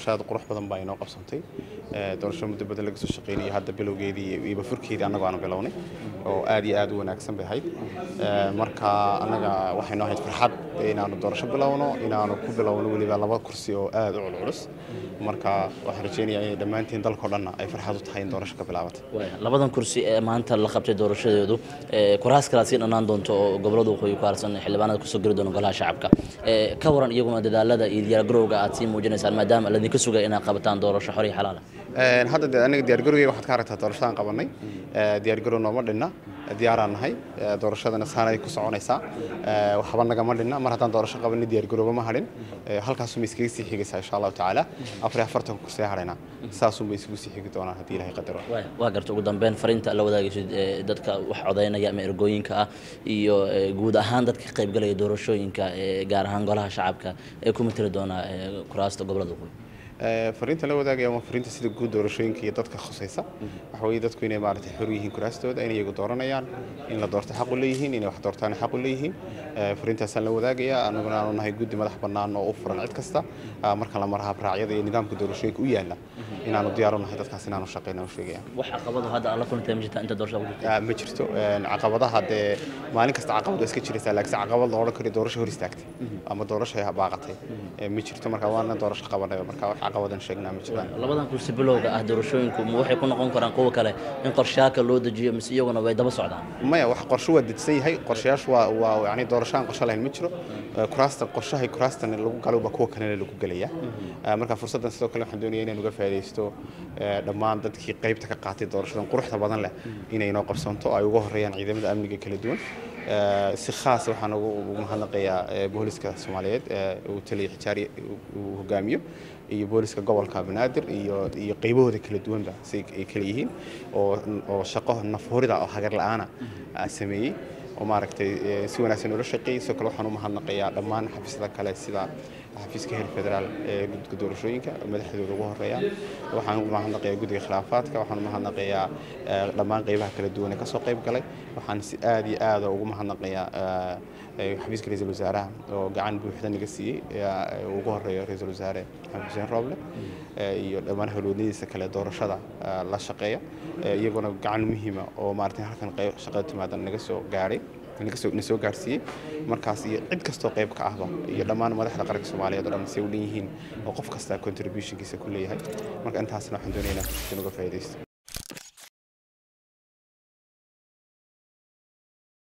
shaqada qurux badan baa inoo qabsantay doorasho muddo badan laga soo shaqeynayay hadda bilowgeedii iyo bafurkeedii annagu aanu bilownay oo aad iyo aad u wanaagsan bay ahayd marka annaga waxay noo ahayd farxad inaanu doorasho bilowno inaanu ku bilowno weliba laba kursi oo aad u culculus marka waxaan rajeynayaa inay dhammaantiin dalkao dhanna ay farxad u tahay in doorasho ka bilaabatay labadan kursi ee maanta la qabtay doorashadeedu kuraas kalaad sii dhanaan doonto oo gobolada waqooyi ku harsan xildhibaanada kusoo geli doona golaha shacabka ka waran iyaguna dadaalada iyo diyaargarowga aad sii muujinaysaan maadaama ladinka sugaya inaad qabataan doorasho xor iyo xalaala hadda de aniga diyaargarowgeyga waxaad ka aragtaa doorashadaan qabanay diyaargarow nooma dhinna diyaaraan nahay doorashadana saanay ku soconaysaa waxba nagama dhinna mar haddaan doorasho qabanay diyaargarowga ma hadhin halkaasuma iskaga sii xigaysaa insha allahu tacaala afar iyo afartan kursee hadhaynaa saasunba isugu sii xigi doonaan haddii ilahay qadaro waa garta ugu dambeyn fariinta la wadaagaysid dadka wax codaynaya ama ergooyinka ah iyo guud ahaan dadka ka qaybgalaya doorashooyinka gaar ahaan golaha shacabka ee ku mateli doona kuraasta gobolada waqooyi fariinta la wadaagaya waa fariinta sida guud doorashooyinka iyo dadka khusaysa waxa weeye dadku inay maaragtay xor yihiin kuraastooda inay iyagu dooranayaan in la doorto xaq u leeyihiin inay wax doortaan xaq u leeyihiin fariintaasaan la wadaagaya anaguna aanu nahay guddi madax bannaan oo u furan cid kasta marka la mara habraacyada iyo nidaamka doorashooyinka u yaala inaanu diyaar u nahay dadkaas inaanu shaqeyna u sheegaya wax caqabado hadda alla kulantay ma jirta inta doorashada ku jirta ma jirto caqabadaha dee maalin kasta caqabad waa iska jiraysaa laakiin caqabad la odhan karo doorasho hor istaagtay ama doorasho ay baaqatay ma jirto marka waana doorasho qabanaya marka wax caqabadan sheegnaa ma jiraan labadan kursi bilowga ah doorashooyinku ma waxay ku noqon karaan kuwa kale in qorshayaaka loo dejiyo mise iyaguna way daba socdaan maya wax qorsho waa dejsan yahay qorshayaashu waa waa yani doorashaan qorsho lahayn ma jiro kuraasta qorshahay kuraastan lagu galowba kuwa kalena lagu gelaya marka fursaddan sidoo kale waxaan doonaya inaan uga faaidaysto dhammaan dadkii qaybta ka qaatay doorashadan quruxda badan leh inay inoo qabsanto ay uga horeeyaan ciidamada amniga kala duwan si khaasa waxaan ugu mahadnaqayaa booliska soomaaliyeed uu taliya xijaari uu hogaamiyo iyo booliska gobolka banaadir iyo iyo qaybahooda kala duwanba si ay kala yihiin oo oo shaqo nafhurida oo hagar la-aana sameeyey oo maaragtay si wanaagsan ula shaqeeyey sidoo kale waxaan u mahadnaqayaa dhammaan xafiisyada kale sida xafiiska heer federaal ee guddiga doorashooyinka madaxdooda ugu horeeya waxaan u mahadnaqayaa guddiga khilaafaadka waxaan u mahadnaqayaa dhammaan qaybaha kala duwan ee kasoo qayb galay waxaan si aad iyo aada ugu mahadnaqayaa xafiiska ra-iisul wasaaraha oo gacan buuxda naga siiyey ugu horeeyo ra-iisul wasaare maxamed xuseen rooble iyo dhammaan howlwadnadiisa kale doorashada la shaqeeya iyaguna gacan muhiima oo maaragtay halkan shaqada timaada naga soo gaadhay na soo gaarsiiyey markaas iyo cid kastoo qayb ka ahba iyo dhammaan madaxda qaranka soomaaliyeed oo dhan say u dhan yihiin oo qof kasta contributionkiisa ku leeyahay marka intaasna waxaan doonaynaa uga faa'iidaysto